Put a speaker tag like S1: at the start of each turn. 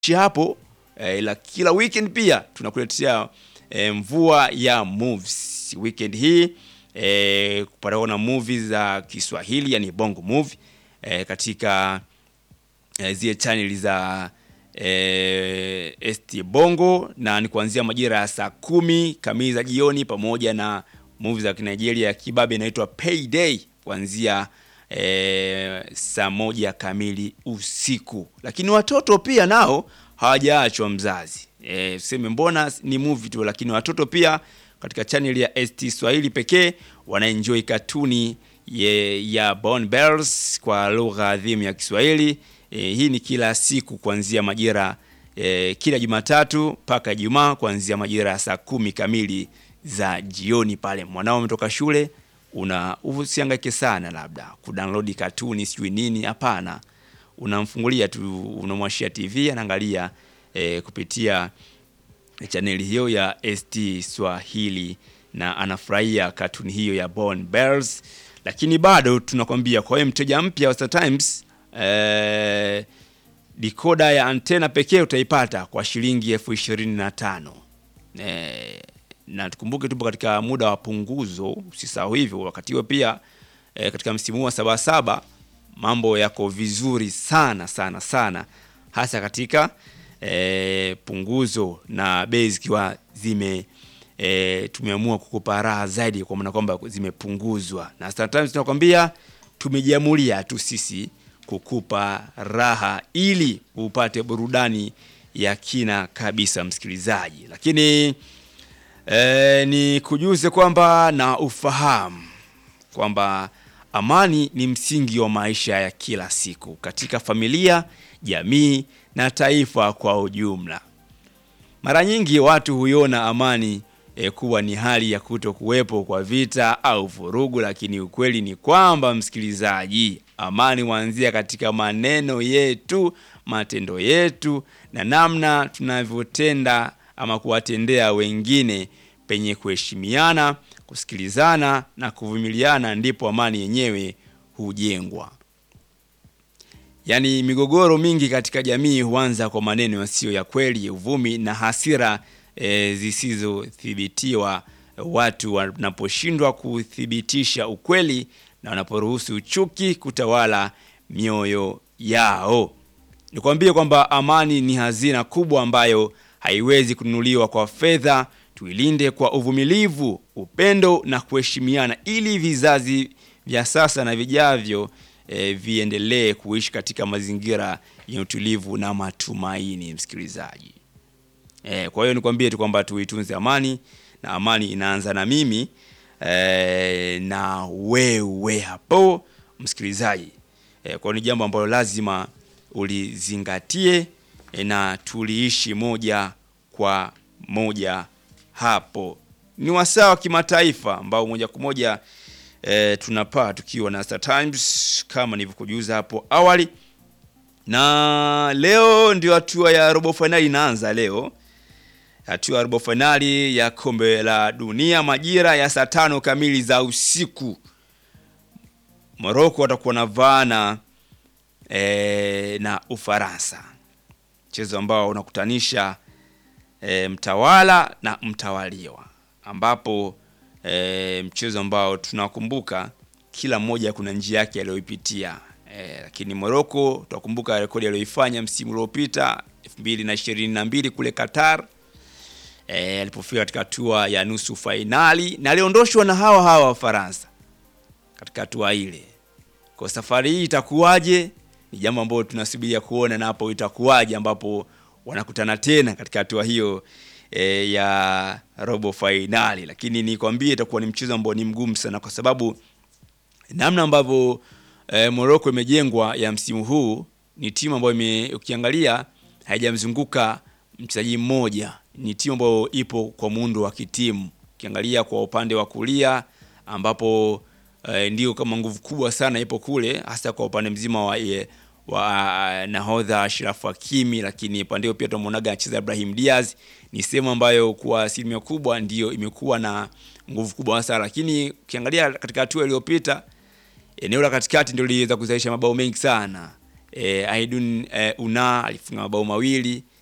S1: hapo eh, ila kila weekend pia tunakuletea eh, mvua ya movies. Weekend hii eh, kupataona movies za Kiswahili yani bongo movie eh, katika eh, zile channel za eh, ST Bongo na ni kuanzia majira ya saa kumi kamili za jioni, pamoja na movie za Kinigeria ya kibabe inaitwa Payday kuanzia eh, saa moja kamili usiku. Lakini watoto pia nao hawajaachwa mzazi. Eh, tuseme mbona ni movie tu, lakini watoto pia katika channel ya ST Swahili pekee wanaenjoy katuni ye, ya Bon Bells kwa lugha adhimu ya Kiswahili. E, hii ni kila siku kuanzia majira e, kila Jumatatu mpaka Ijumaa kuanzia majira ya saa kumi kamili za jioni. Pale mwanao ametoka shule, una usihangaike sana labda kudownload katuni sijui nini, hapana. Unamfungulia tu, unamwashia TV anaangalia e, kupitia chaneli hiyo ya ST Swahili na anafurahia katuni hiyo ya Bon Bells. Lakini bado tunakwambia kwa hiyo mteja mpya wa Star Times eh, dikoda ya antena pekee utaipata kwa shilingi elfu ishirini na tano eh, na tukumbuke tupo katika muda wa punguzo, usisahau hivyo. Wakati huo pia eh, katika msimu huu wa sabasaba mambo yako vizuri sana sana sana, hasa katika eh, punguzo na bei zikiwa zime E, tumeamua kukupa raha zaidi kwa maana kwamba zimepunguzwa, na Star Times tunakwambia tumejiamulia tu sisi kukupa raha ili upate burudani ya kina kabisa msikilizaji. Lakini e, ni kujuze kwamba na ufahamu kwamba amani ni msingi wa maisha ya kila siku katika familia, jamii na taifa kwa ujumla. Mara nyingi watu huiona amani E, kuwa ni hali ya kuto kuwepo kwa vita au vurugu, lakini ukweli ni kwamba msikilizaji, amani huanzia katika maneno yetu, matendo yetu na namna tunavyotenda ama kuwatendea wengine. Penye kuheshimiana, kusikilizana na kuvumiliana, ndipo amani yenyewe hujengwa. Yaani, migogoro mingi katika jamii huanza kwa maneno yasiyo ya kweli, uvumi na hasira E, zisizothibitiwa. Watu wanaposhindwa kuthibitisha ukweli na wanaporuhusu chuki kutawala mioyo yao. Nikwambie kwamba amani ni hazina kubwa ambayo haiwezi kununuliwa kwa fedha. Tuilinde kwa uvumilivu, upendo na kuheshimiana, ili vizazi vya sasa na vijavyo e, viendelee kuishi katika mazingira yenye utulivu na matumaini, msikilizaji. E, kwa hiyo nikwambie tu kwamba tuitunze amani na amani inaanza na mimi e, na wewe hapo msikilizaji. E, kwa ni jambo ambalo lazima ulizingatie e, na tuliishi moja kwa moja hapo. Ni wasaa wa kimataifa ambao moja kwa moja e, tunapaa tukiwa na Star Times kama nilivyokujuza hapo awali, na leo ndio hatua ya robo fainali inaanza leo hatua ya robo fainali ya kombe la dunia majira ya saa tano kamili za usiku. Morocco watakuwa na vaana e, na Ufaransa, mchezo ambao unakutanisha e, mtawala na mtawaliwa, ambapo e, mchezo ambao tunakumbuka kila mmoja kuna njia yake aliyoipitia e, lakini Morocco tutakumbuka rekodi aliyoifanya msimu uliopita 2022 kule Qatar E, alipofika katika hatua ya nusu fainali na aliondoshwa na hawa hawa Wafaransa katika hatua ile. Kwa safari hii itakuwaje? Ni jambo ambalo tunasubiria kuona, na hapo itakuwaje ambapo wanakutana tena katika hatua hiyo e, ya robo fainali. Lakini nikwambie itakuwa ni mchezo ambao ni mgumu sana, kwa sababu namna ambavyo e, Morocco imejengwa ya msimu huu ni timu ambayo ukiangalia haijamzunguka mchezaji mmoja ni timu ambayo ipo kwa muundo wa kitimu. Ukiangalia kwa upande wa kulia ambapo e, ndio kama nguvu kubwa sana ipo kule, hasa kwa upande mzima wa, e, wa nahodha Ashraf Hakimi, lakini upande pia tunamuonaga anacheza Ibrahim Diaz. Ni sehemu ambayo kwa asilimia kubwa ndio imekuwa na nguvu kubwa sana, lakini ukiangalia katika hatua iliyopita eneo la katikati ndio liliweza kuzalisha mabao mengi sana e, Aidun e, Una alifunga mabao mawili